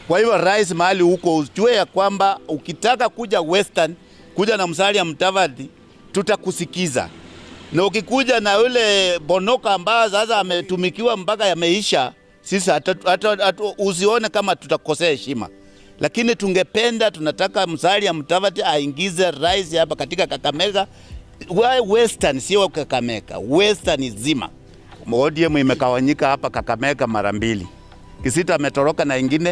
Kwa hivyo rais, mahali huko ujue ya kwamba ukitaka kuja Western, kuja na Musalia Mudavadi, tutakusikiza na ukikuja na yule Bonoka ambaye sasa ametumikiwa mpaka yameisha, sisi hata, hata, hata, usione kama tutakosea heshima, lakini tungependa tunataka Musalia Mudavadi aingize rais hapa katika Kakamega Wa- Western, sio Kakamega, Western zima. ODM imekawanyika hapa Kakamega mara mbili, Kisita ametoroka na ingine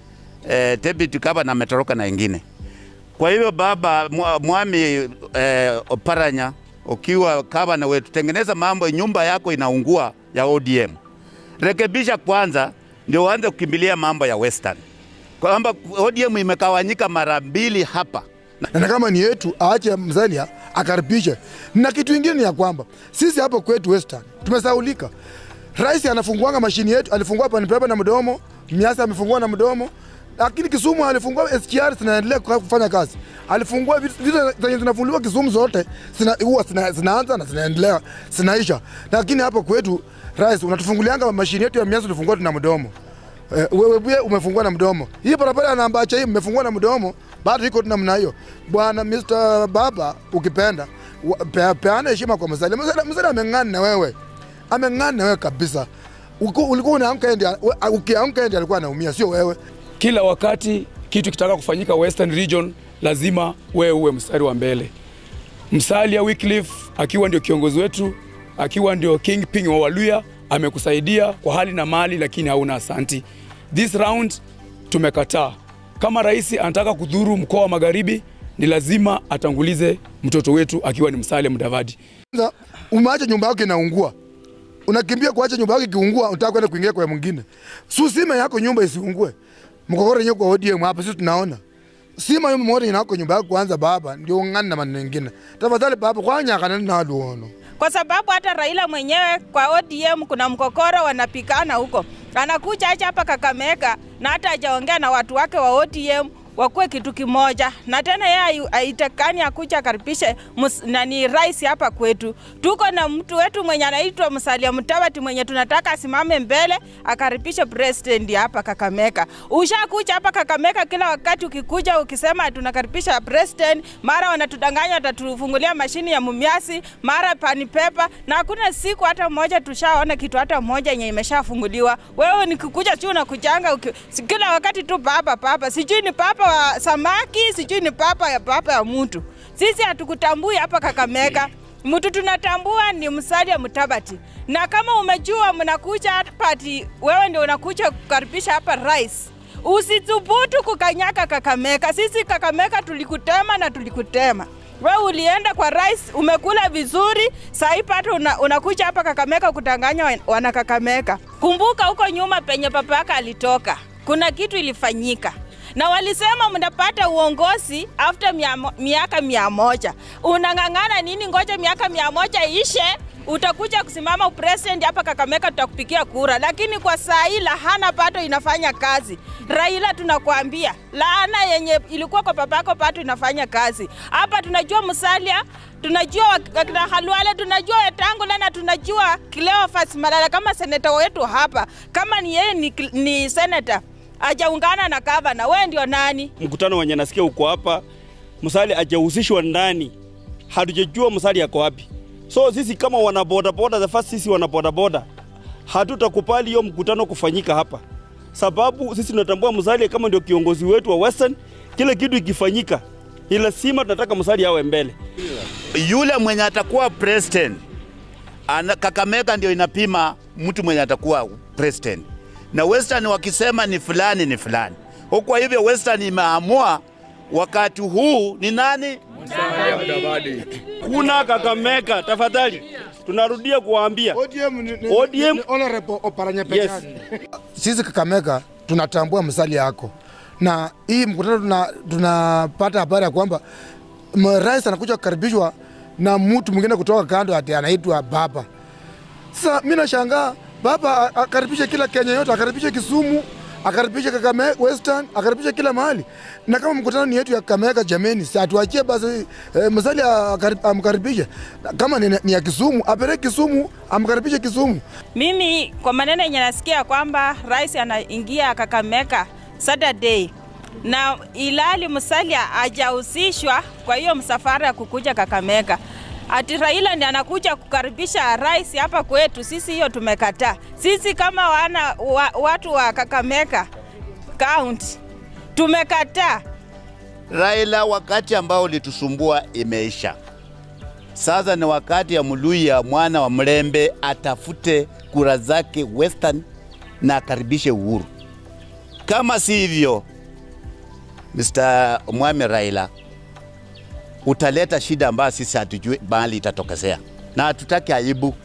eh, Tebet Kaba na ametoroka na ingine. Kwa hivyo baba mwa- mwami eh, Oparanya, ukiwa gavana wetu, tengeneza mambo, nyumba yako inaungua ya ODM, rekebisha kwanza, ndio uanze kukimbilia mambo ya Western, kwamba ODM imekawanyika mara mbili hapa. na kama ni yetu aache Musalia akaribishe. Na kitu ingine ni ya kwamba sisi hapo kwetu Western tumesaulika. Rais anafunguanga mashini yetu, alifungua panipepa na mdomo, Miasa amefungua na mdomo, lakini Kisumu alifungua SGR zinaendelea kuka- kufanya kazi. Alifungua vitu vitu zenye zinafunguliwa Kisumu zote zina, huwa zina, zinaanza na zinaendelea zinaisha, lakini hapo kwetu rais unatufungulianga mashini yetu ya Miasa tulifungua tuna mdomo Eh, wewe pia umefungua na mdomo. Hii barabara ya Nambacha hii mmefungua na mdomo, bado iko tu namna hiyo. Bwana Mr. Baba, ukipenda wa- pe- peana heshima kwa Musalia. Musalia Musalia ameng'ana na wewe, ameng'ana na wewe kabisa. Uko- Ulikuwa unaamka ndiye, ukiamka ndiye alikuwa anaumia, sio wewe. Kila wakati kitu kitaka kufanyika Western Region, lazima wewe uwe mstari wa mbele. Musalia Wycliffe akiwa ndio kiongozi wetu, akiwa ndio kingpin wa Waluya, amekusaidia kwa hali na mali, lakini hauna asanti. This round tumekataa. Kama rais anataka kudhuru mkoa wa Magharibi, ni lazima atangulize mtoto wetu akiwa ni Musalia Mudavadi. Kwanza umeacha nyumba yako inaungua, unakimbia kuacha nyumba yako ikiungua, unataka kwenda kuingia kwa mwingine. Susime yako nyumba isiungue, mkokoro yenyewe kwa ODM hapa sisi tunaona sima yo mmoja inako nyumba yako kwanza, baba ndio ung'ana na maneno mengine. Tafadhali baba, kwanyakana na luono kwa sababu hata Raila mwenyewe kwa ODM kuna mkokoro wanapikana huko, anakuja acha hapa Kakamega na hata hajaongea na watu wake wa ODM wakuwe kitu kimoja, na tena yeye haitakani akuja akaribishe mus- nani rais hapa kwetu. Tuko na mtu wetu mwenye anaitwa Musalia Mudavadi mwenye tunataka asimame mbele akaribishe president hapa Kakamega. Ushakuja hapa Kakamega, kila wakati ukikuja ukisema tunakaribisha president, mara wanatudanganya watatufungulia mashini ya mumiasi, mara pani pepa, na hakuna siku hata moja tushaona kitu hata moja yenye imeshafunguliwa. Wewe nikikuja tu unakujanga uki, si- kila wakati tu papa papa, sijui ni papa wa samaki, sijui ni papa ya papa ya mtu. Sisi hatukutambui hapa Kakamega. Mtu tunatambua ni Musalia Mudavadi, na kama umejua mnakuja hapa ati wewe ndio unakuja kukaribisha hapa rais, usithubutu kukanyaka Kakamega. Sisi Kakamega tulikutema na tulikutema. Wewe ulienda kwa rais, umekula vizuri, sahii pata una, unakuja hapa Kakamega kutanganya wan- wana Kakamega. Kumbuka huko nyuma penye papa yako alitoka, kuna kitu ilifanyika na walisema mnapata uongozi after mia, mo- miaka mia moja. Unang'ang'ana nini? Ngoja miaka mia moja ishe, utakuja kusimama upresident hapa Kakamega, tutakupigia kura. Lakini kwa saa hii lahana pato inafanya kazi. Raila, tunakwambia laana yenye ilikuwa kwa papako pato inafanya kazi hapa. Tunajua Musalia tunajua wak- wakina Halwale, tunajua Wetangula na tunajua Cleophas Malala kama seneta wetu hapa. Kama ni yeye ni, ni seneta ajaungana na gavana, wewe ndio nani? mkutano wenye nasikia uko hapa, Musalia hajahusishwa ndani, hatujajua Musalia ako wapi. So sisi kama wanabodaboda, the first sisi wanabodaboda hatutakubali hiyo mkutano kufanyika hapa, sababu sisi tunatambua Musalia kama ndio kiongozi wetu wa Western. Kile kitu ikifanyika, ni lazima tunataka Musalia awe mbele. yule mwenye atakuwa president ana, Kakamega ndio inapima mtu mwenye atakuwa president, na Western wakisema ni fulani ni fulani. Kwa hivyo Western imeamua wakati huu ni nani Kuna Kakamega, tafadhali, tunarudia kuwaambia ODM ni, ni, ODM ni honorable Oparanya peke Yes. yake. Sisi Kakamega tunatambua Musalia yako, na hii mkutano tuna- tunapata habari ya kwamba m- rais anakuja kukaribishwa na mtu mwingine kutoka kando, ati anaitwa Baba. Sasa mimi nashangaa Baba a- akaribishe kila Kenya yote, akaribishe Kisumu, akaribishe Kakamega Western, akaribishe kila mahali. Na kama mkutano ni yetu ya Kakamega, jameni, si atuachie basi eh, Musalia akari- amkaribishe. Na Kama ni, ni ya Kisumu, apeleke Kisumu, amkaribishe Kisumu. Mimi kwa maneno yenye nasikia kwamba rais anaingia Kakamega Saturday na ilali Musalia hajahusishwa kwa hiyo msafara ya kukuja Kakamega. Ati Raila ndiye anakuja kukaribisha rais hapa kwetu, sisi hiyo tumekataa. Sisi kama wana, wa, watu wa Kakamega county tumekataa. Raila, wakati ambao ulitusumbua imeisha. Sasa ni wakati ya Muluya mwana wa Mlembe atafute kura zake Western na akaribishe Uhuru. Kama si hivyo, Mr. Mwame Raila, utaleta shida ambayo sisi hatujui mahali itatokezea, na hatutaki aibu.